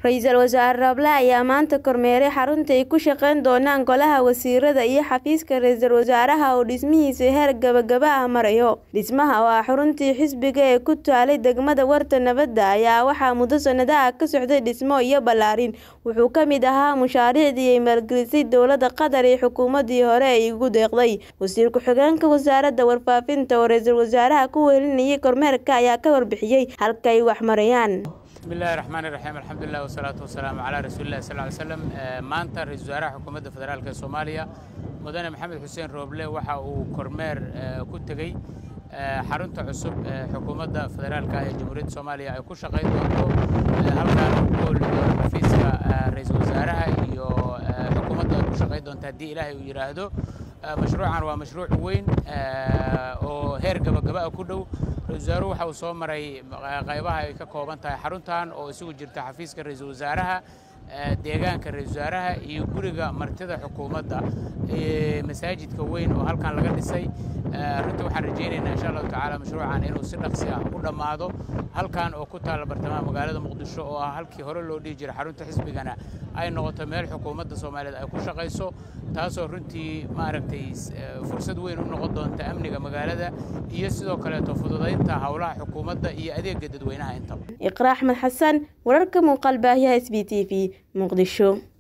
Ra'iisul Wasaare Rable ayaa maanta kormeeray xarunta ay ku shaqayn doonaan Golaha Wasiirada iyo xafiiska Ra'iisul Wasaaraha oo dhismihiisa heer gabagaba ah marayo. Dhismaha oo ah xaruntii xisbiga ee ku taalay degmada Warta Nabadda ayaa waxaa muddo sanado ah ka socday dhismo iyo ballaarin. Wuxuu ka mid ahaa mashaariicdii ay maalgelisay dowladda Qatar iyo xukuumaddii hore ay ugu deeqday. Wasiir ku-xigeenka Wasaaradda Warfaafinta oo Ra'iisul Wasaaraha ku welinayay kormeerka ayaa ka warbixiyay halka ay wax marayaan. bismillahi raxmaani raxiim alxamdulilah wasalaatu wasalaamu calaa rasuulillahi sal ly slam maanta ra-iisul wasaaraha xukuumadda federaalk ee soomaaliya mudane maxamed xuseen rooble waxa uu kormeer ku tegey xarunta cusub ee xukuumadda federaalka ee jamhuuriyadda soomaaliya ay ku shaqayn doonto halkaan uu ku hooli doono xafiiska ra-iisul wasaaraha iyo xukuumadda ay ku shaqayn doonto haddii ilaahay uu yidhaahdo mashruucan waa mashruuc weyn oo heer gabagaba ah ku dhow ra-isul wasaaruhu waxa uu soo maray qaybaha ay ka kooban tahay xaruntan oo isugu jirta xafiiska ra-iisul wasaaraha deegaanka ra-iisul wasaaraha iyo guriga martida xukuumadda masaajidka weyn oo halkan laga dhisay runtii waxaan rajaynaynaa insha allahu tacaala mashruucan inuu si dhaqsi ah u dhammaado halkan oo ku taalla bartamaha magaalada muqdisho oo ah halkii hore loo dhihi jiray xarunta xisbigana ay noqoto meel xukuumadda soomaaliyeed ay ku shaqayso taasoo runtii maaragtay fursad weyn u noqon doonta amniga magaalada iyo sidoo kaleeto fududaynta howlaha xukuumadda iyo adeega dadweynaha intaba iqraa axmed xasan wararka muuqaal baahiyaha s b t v muqdisho